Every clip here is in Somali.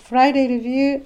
Friday Review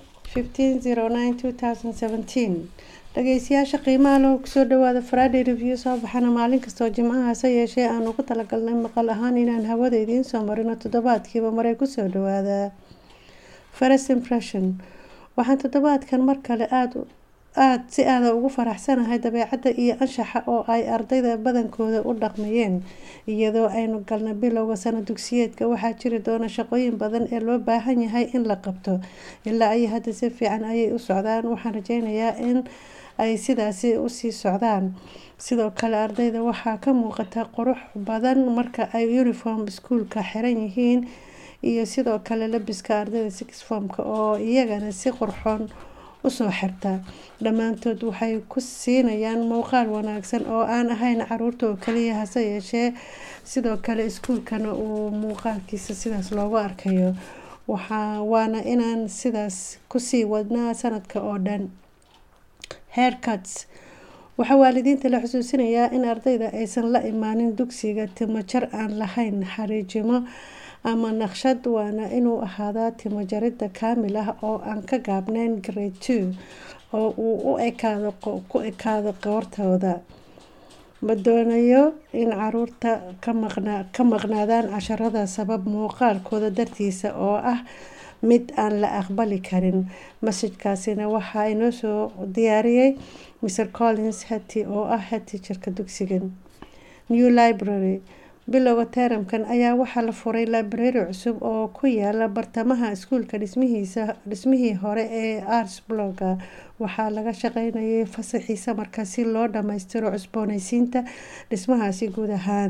1509-2017 dhageystayaasha qiimaha leh kusoo dhawaada Friday Review soo baxana maalin kastoo jimcaha hase yeeshee aan ugu talagalnay maqal ahaan inaan hawada idiin soo marino toddobaadkiiba maray kusoo dhawaada First Impression waxaan toddobaadkan mar kale aada aad si aada ugu faraxsanahay dabeecadda iyo anshaxa oo ay ardayda badankooda u dhaqmayeen iyadoo aynu galna bilowga sano dugsiyeedka waxaa jiri doona shaqooyin badan ee loo baahan yahay in la qabto ilaa ay hadda si fiican ayay u socdaan waxaan rajeynayaa in ay sidaasi usii socdaan sidoo kale ardayda waxaa ka muuqata qurux badan marka ay uniform iskuulka xiran yihiin iyo sidoo kale labiska ardayda six formka oo iyagana si qurxoon usoo xirta dhammaantood waxay ku siinayaan muuqaal wanaagsan oo aan ahayn caruurta oo kaliya hase yeeshee sidoo kale iskuulkana uu muuqaalkiisa sidaas loogu arkayo waana inaan sidaas kusii wadnaa sanadka oo dhan haircuts waxaa waalidiinta la xusuusinayaa in ardayda aysan la imaanin dugsiga timo jar aan lahayn xariijimo ama naqshad waana inuu ahaadaa timo jaridda kaamil ah oo aan ka gaabnayn grade two oo uu u ekaado ku ekaado qoortooda ma doonayo in caruurta ka maqnaadaan casharada sabab muuqaalkooda dartiisa oo ah mid aan la aqbali karin masajkaasina waxaa inoo soo diyaariyey mr collins hati oo ah hati jirka dugsigan new library bilowga teeramkan ayaa waxaa la furay library cusub oo ku yaala bartamaha iskuulka dhismihiisa dhismihii hore ee arts blogga waxaa laga shaqeynayay fasaxiisa marka si loo dhammaystiro cusbooneysiinta dhismahaasi guud ahaan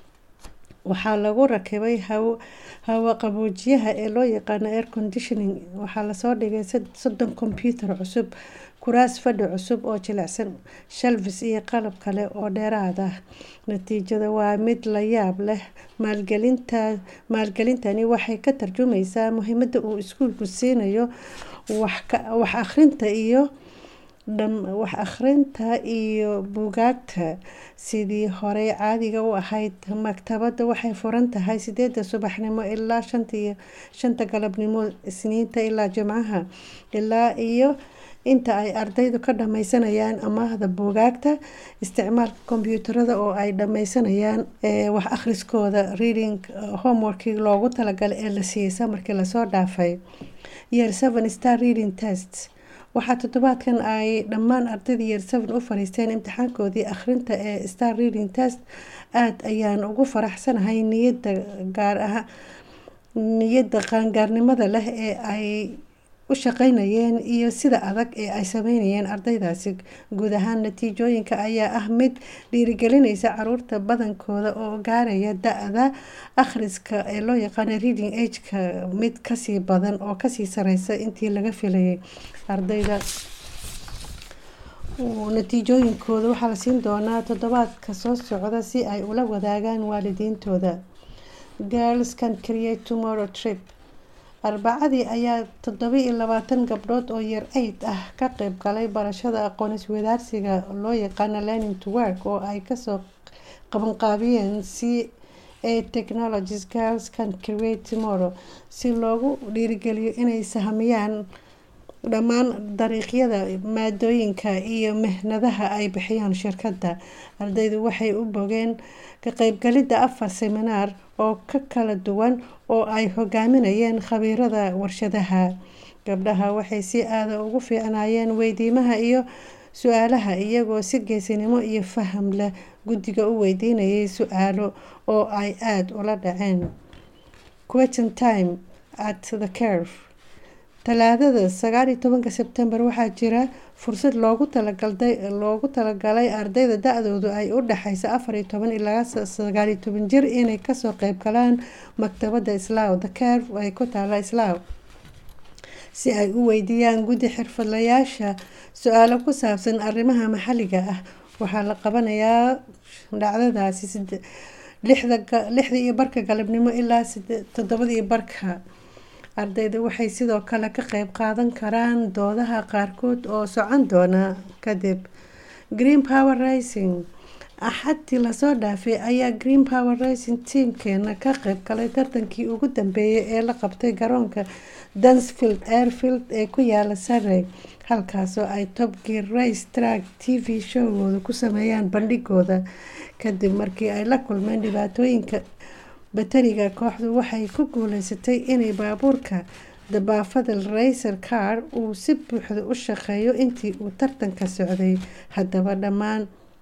waxaa lagu rakibay hawo qaboojiyaha ee loo yaqaano air conditioning waxaa lasoo dhigay soddon kombyuutar cusub kuraas fadhi cusub oo jilicsan shalfis iyo qalab kale oo dheeraad ah natiijada waa mid la yaab leh maalgelinta maalgelintani waxay ka tarjumaysaa muhiimada uu iskuulku siinayo wax akhrinta iyo wax akhrinta iyo buugaagta sidii horey caadiga u ahayd maktabadda waxay furan tahay sideeda subaxnimo ilaa shanta galabnimo isniinta ilaa jimcaha ilaa iyo inta ay ardaydu ka dhammaysanayaan amaahda buugaagta isticmaalka kombyuutarada oo ay dhammaysanayaan wax akhriskooda reading homeworkii loogu talagalay ee la siiyey samarkii lasoo dhaafay year seven star reading test waxaa toddobaadkan ay dhammaan ardayda year seven u fariisteen imtixaankoodii akhrinta ee star reading test aada ayaan ugu faraxsanahay niyadda gaar ah niyadda qaangaarnimada leh ee ay u shaqeynayeen iyo sida adag ee ay sameynayeen ardaydaasi guud ahaan natiijooyinka ayaa ah mid dhiirigelinaysa caruurta badankooda oo gaaraya da-da akhriska ee loo yaqaano reading ageka mid kasii badan oo kasii sareysa intii laga filayay ardayda natiijooyinkooda waxaa la siin doonaa toddobaadka soo socda si ay ula wadaagaan waalidiintooda girls can create tomorrow trip arbacadii ayaa toddoba iyo labaatan gabdhood oo yar eid ah ka qeyb galay barashada aqoon iswadaarsiga loo yaqaano learning to work oo ay kasoo qabanqaabiyeen c a technologies girls can create tomorrow si loogu dhiirigeliyo inay sahmiyaan dhammaan dariiqyada maadooyinka iyo mihnadaha ay bixiyaan shirkadda ardaydu waxay u bogeen ka qeybgalidda afar seminaar oo ka kala duwan oo ay hogaaminayeen khabiirada warshadaha gabdhaha waxay si aada ugu fiicnaayeen weydiimaha iyo su-aalaha iyagoo si geesinimo iyo faham leh guddiga u weydiinayay su-aalo oo ay aada ula dhaceen question time at the curve talaadada sagaal iyo tobanka sebtembar waxaa jira fursad loogu talagalday loogu talagalay ardayda da-doodu ay u dhexeysa afar iyo toban ilaa sagaal iyo toban jir inay kasoo qeyb galaan maktabadda islaaw the curve ay ku taala islaaw si ay u weydiiyaan guddi xirfadlayaasha su-aalo ku saabsan arrimaha maxalliga ah waxaa la qabanayaa dhacdadaasi lixda iyo barka galabnimo ilaa toddobada iyo barka ardayda waxay sidoo kale ka qeyb qaadan karaan doodaha qaarkood oo socon doona kadib green power rising axadii lasoo dhaafay ayaa green power racing tiamkeena ka qeyb galay tartankii ugu dambeeyay ee la qabtay garoonka dunsfield airfield ee ku yaala surrey halkaasoo ay top gear race track t v showgooda ku sameeyaan bandhigooda kadib markii ay la kulmeen dhibaatooyinka batariga kooxdu waxay ku guuleysatay inay baabuurka dabaafadal racer car uu si buuxda u shaqeeyo intii uu tartanka socday haddaba dhammaan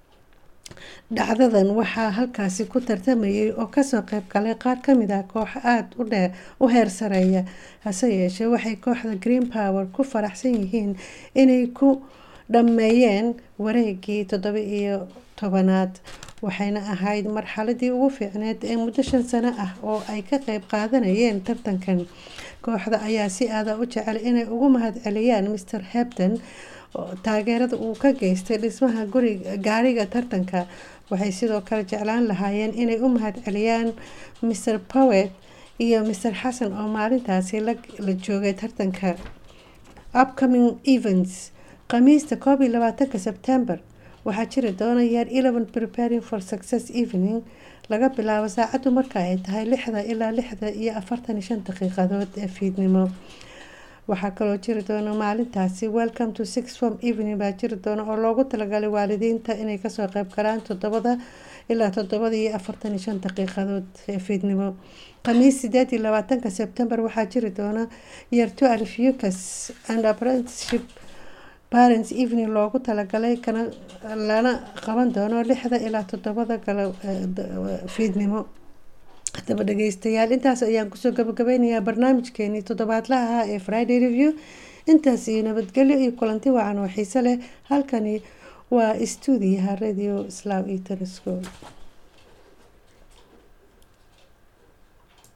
dhacdadan waxaa halkaasi ku tartamayay oo kasoo qeyb galay qaar kamid ah kooxo aada u dheer u heer sareeya hase yeeshee waxay kooxda green power ku faraxsan yihiin inay ku dhammeeyeen wareegii toddoba iyo tobanaad waxayna ahayd marxaladii ugu fiicneed ee muddo shan sano ah oo ay ka qeyb qaadanayeen tartankan kooxda ayaa si aada u jecel inay ugu mahadceliyaan mr hebden taageerada uu ka geystay dhismaha guriga gaariga tartanka waxay sidoo kale jeclaan lahaayeen inay u mahadceliyaan mr powet iyo mr xasan oo maalintaasi la joogay tartanka upcoming events khamiista koob iyo labaatanka sebtember waxaa jiri doona year eleven preparing for success evening laga bilaabo saacaddu marka ay tahay lixda ilaa lixda iyo afartan iyo shan daqiiqadood ee fiidnimo waxaa kaloo jiri doona maalintaasi welcome to six form evening baa jiri doona oo loogu talagalay waalidiinta inay kasoo qeyb galaan toddobada ilaa toddobada iyo afartan iyo shan daqiiqadood ee fiidnimo khamiis sideed iyo labaatanka sebtember waxaa jiri doona year two alf ucas and apprenticeship parents evening loogu talagalay kana lana qaban doono lixda ilaa toddobada galo fiidnimo haddaba dhageystayaal intaas ayaan kusoo gabagabeynayaa barnaamijkeenii toddobaadlaha ah ee friday review intaas iyo nabadgelyo iyo kulanti wacan oo xiise leh halkani waa stuudiyaha radio slaw iyo telescope